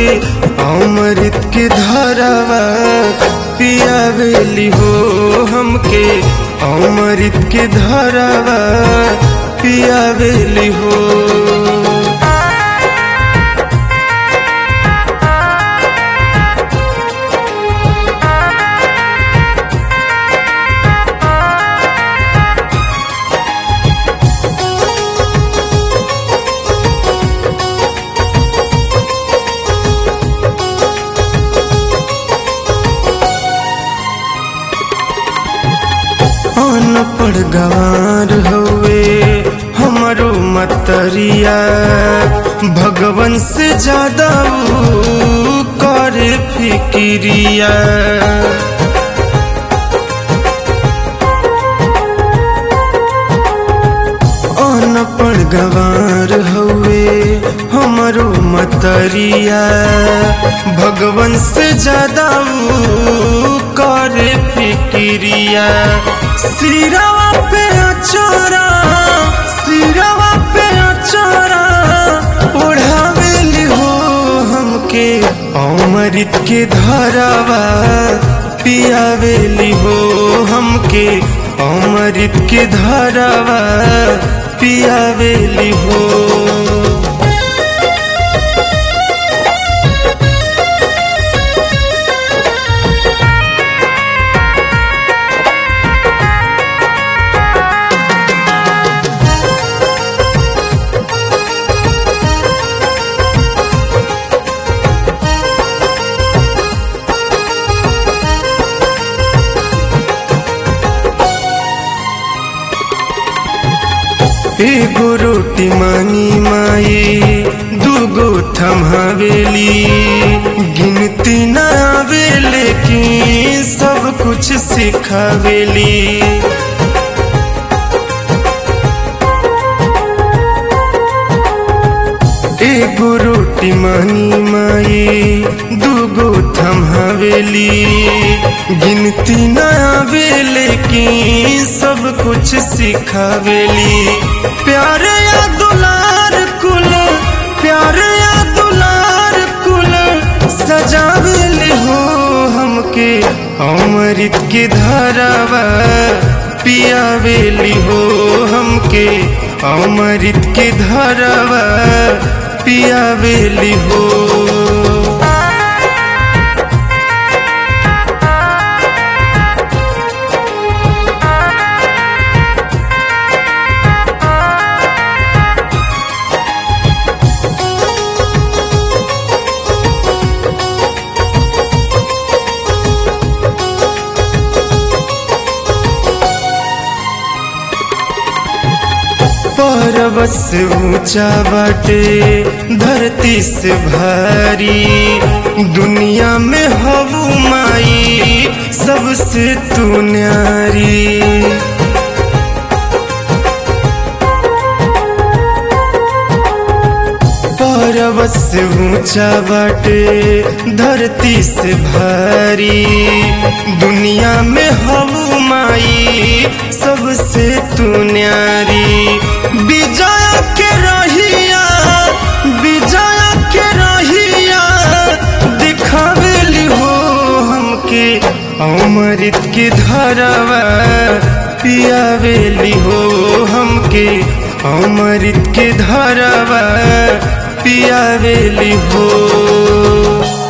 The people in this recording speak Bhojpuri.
अमृत के धरावा पियावेली हो हमके अमृत के धरावा पियावेली हो अनपढ़ गवार हवे हमारो मतरिया भगवन से ज्यादा ऊ करे फिक्रिया अनपढ़ गवार हवे हमारो मतरिया भगवन से ज्यादा ऊ करे फिक्रिया सिरवा पे अचोरा सिरवा पे अचोरा ओढ़ावेली हो हमके अमृत के धरावा पियावेली हो हमके अमृत के धरावा पियावेली हो एगो रोटी मांगी माई दूगो थमहावेली गिनती न आवे लेकिन सब कुछ सिखावेली एगो रोटी मांगी माई दूगो थमहावेली गिनती न आवे लेकिन सब कुछ सिखावेली प्यार या दुलार कुल प्यार या दुलार कुल सजावेली हो हमके अमृत के धरावा पियावेली हो हमके अमृत के धरावा पियावेली हो पर्वत से ऊंचा बाटे धरती से भारी दुनिया में हवू माई सबसे तू न्यारी पर्वत से ऊंचा बाटे धरती से भारी दुनिया में हवू माई सबसे तू न्यारी विजय के रहिया विजय के रहिया दिखावेली हो हमके अमृत के धरावा पियावेली हो हमके अमृत के धरावा पियावेली हो